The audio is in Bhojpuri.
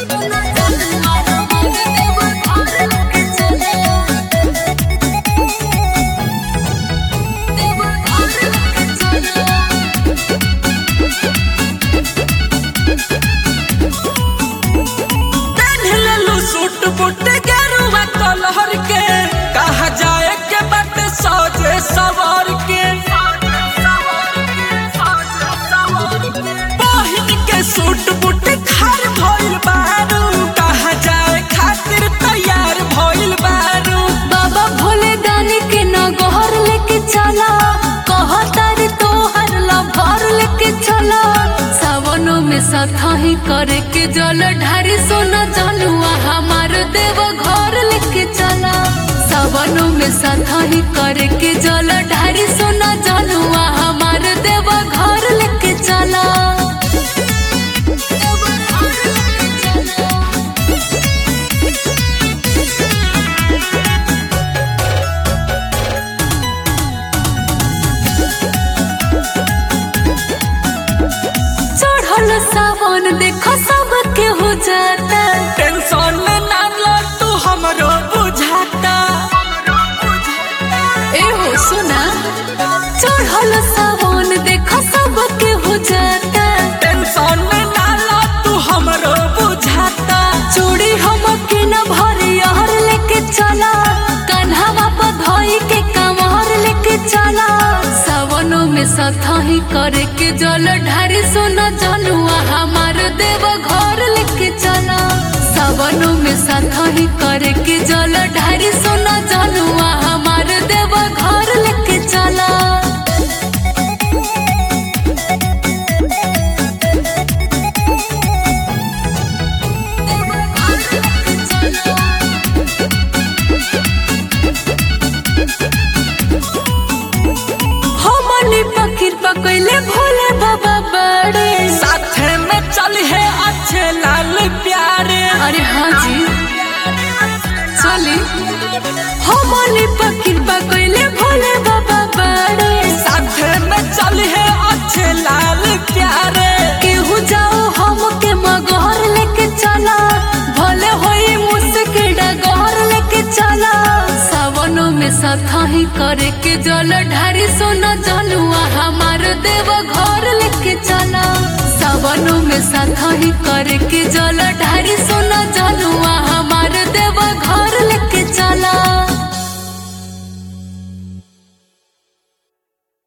पेन्हलेलू सूट बूट गेरुआ कलहर के कहा जाए के बट सजे सवार के बहिन के सूट बूट खार भइल बारू कहा जाए खातिर तैयार भइल बारू बाबा भोले दानी के नगहर लेके चला कहतार तोहर लभर लेके चला सावनों में सथा ही करे के जल ढारी सोना जलुआ हमार देव घर लेके चला सावनों में सथा ही करे के जल ढारी सोना जलुआ हमार देव घर लेके चला चढ़ल सावन देखो सब के हो जाता टेंशन में ना लो तू हमरो बुझाता ए हो सुना चढ़ल सावन देखो सब के हो जाता टेंशन में ना लो तू हमरो बुझाता चूड़ी हम के न भरी हर लेके चला कन्हवा पर धोई के कमर लेके चला सावनों में सथा ही करे के जल ढारी सोना जनुआ हमार देव घर लेके चला सावनों में सथा ही करे के जल ढारी सोना जनुआ हमार देव घर लेके चला हमनी पकिर पकैले भोले बाबा बड़े साथे में चल है अच्छे लाल प्यारे अरे हाँ जी चली हमनी पकिर पकैले भोले बाबा बड़े साथे में चल है अच्छे लाल प्यारे केहू जाओ हम के मगहर लेके चला भले होई मुस्के डगहर लेके चला सावनों में सथा ही करे के जल ढारी सोना जलुआ हमार देव घर लेके चला सावनों में सथा ही करे के